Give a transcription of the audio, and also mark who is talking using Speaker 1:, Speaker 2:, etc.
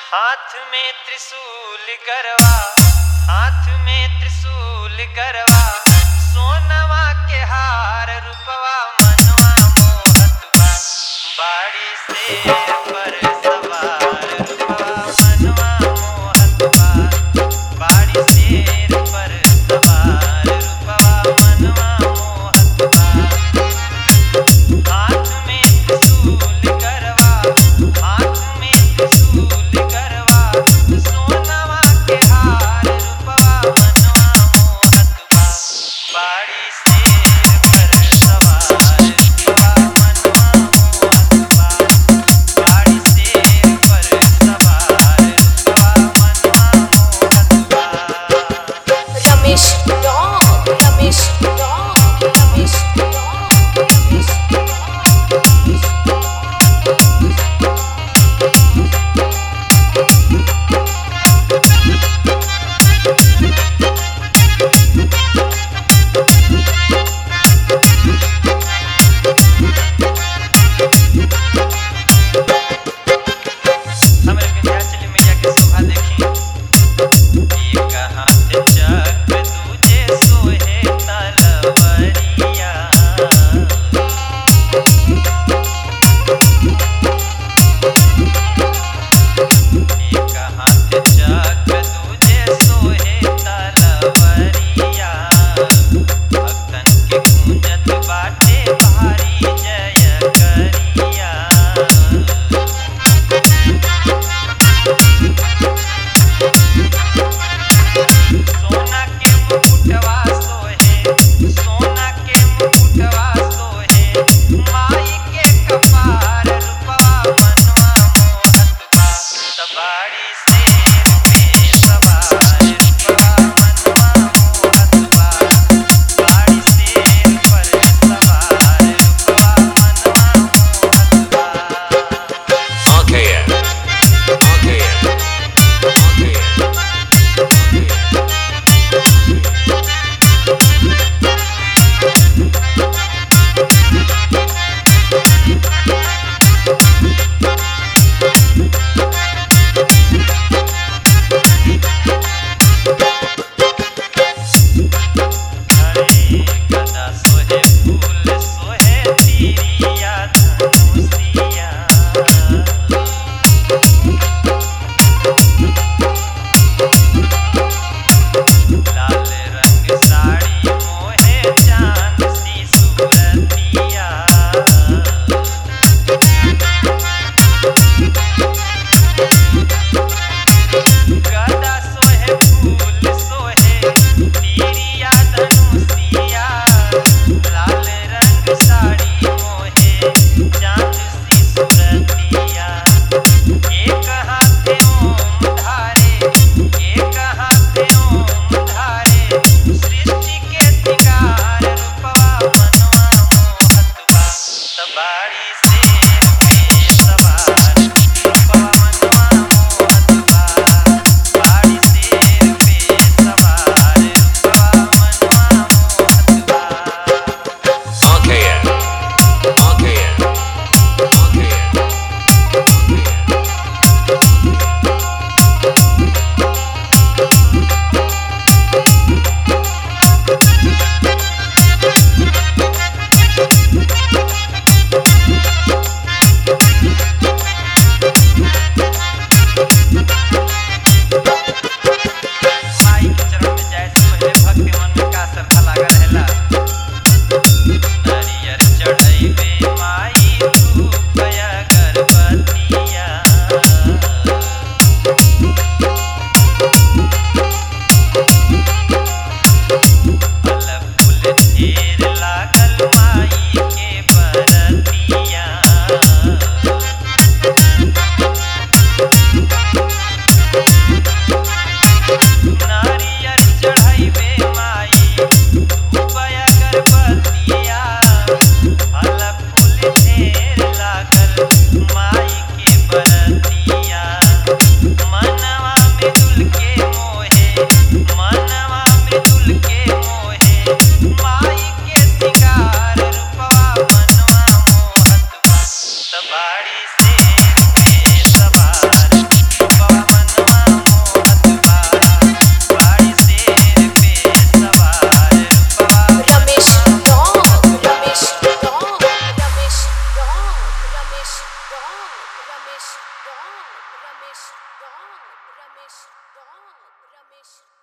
Speaker 1: हाथ में त्रिशूल गरवा हाथ में त्रिशूल गरवा सोनवा के हार रूपवा मनवा मोहत बा बाड़ी से पर सवार रूपवा मनवा मोहत बा बाड़ी शेर पर सवार रूपवा मनवा मोहत बा हाथ में त्रिशूल गरवा हाथ में त्रिशूल गरवा सोनवा के हार रूपवा मनवा मोहत बा बाड़ी शेर पर सवार रूपवा मनवा मोहत बा बाड़ी शेर पर सवार रूपवा मनवा मोहत बा
Speaker 2: Ramesh rock Ramesh rock Ramesh rock Ramesh
Speaker 1: हमरे विंध्याचल मैया के शोभा देखी एक हाथ चक्र दूजे सोहे तलवरिया एक हाथ चक्र दूजे सोहे तलवरिया भक्तन के गूंजत बाटे भारी जय करिया सोना के मुकुटवा सोहे सोना के मुकुटवा सोहे माई के कपार रूपवा मनवा मोहत बा सवारी शेर पे सवार रूपवा मनवा मोहत बा बाड़ी शेर पर सवार रूपवा मनवा मोहत बा
Speaker 3: RKM. RKM. RKM.
Speaker 2: Ramesh Rock, Ramesh Rock, Ramesh